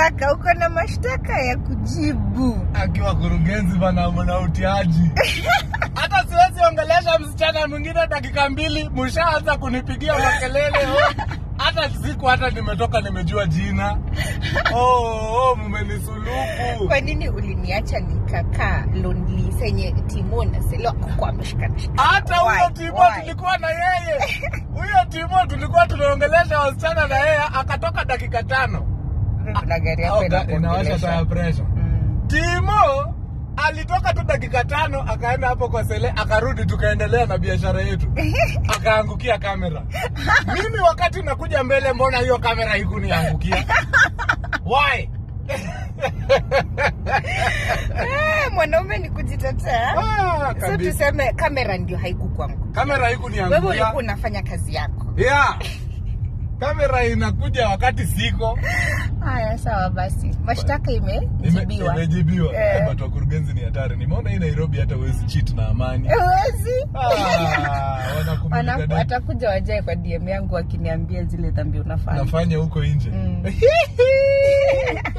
mashtaka uko na mashtaka ya kujibu akiwa kurugenzi bana mna utiaji hata siwezi ongelesha msichana mwingine dakika mbili mshaanza kunipigia makelele oh. hata siku hata nimetoka nimejua jina oh, oh, mmenisuluku kwa nini uliniacha nikakaa lonely senye timo na selo kwa ameshikana hata huyo Why? timo Why? tulikuwa na yeye huyo timo tulikuwa tunaongelesha wasichana na yeye akatoka dakika tano na gari yako Au ga- inawasha inakuongelesha. taya pressure Mm. Timo alitoka tu dakika tano akaenda hapo kwa Sele akarudi tukaendelea na biashara yetu akaangukia kamera. Mimi wakati nakuja mbele, mbona hiyo kamera haikuniangukia? Why? Eh, mwanaume ni kujitetea Ah, so kabisa. tuseme kamera ndio haikukwangu Kamera wewe haikuniangukia. ulikuwa unafanya kazi yako Yeah. Kamera inakuja wakati siko. haya sawa basi mashtaka Ime- imejibiwa Imejibiwa. Eh. Eh. But wakurugenzi ni hatari. Nimeona hii Nairobi hata huwezi cheat na amani. Huwezi. Ah, wanakumulika Wana- dada. watakuja wajae kwa dm yangu wakiniambia zile dhambi unafanya nafanya huko nje Mm.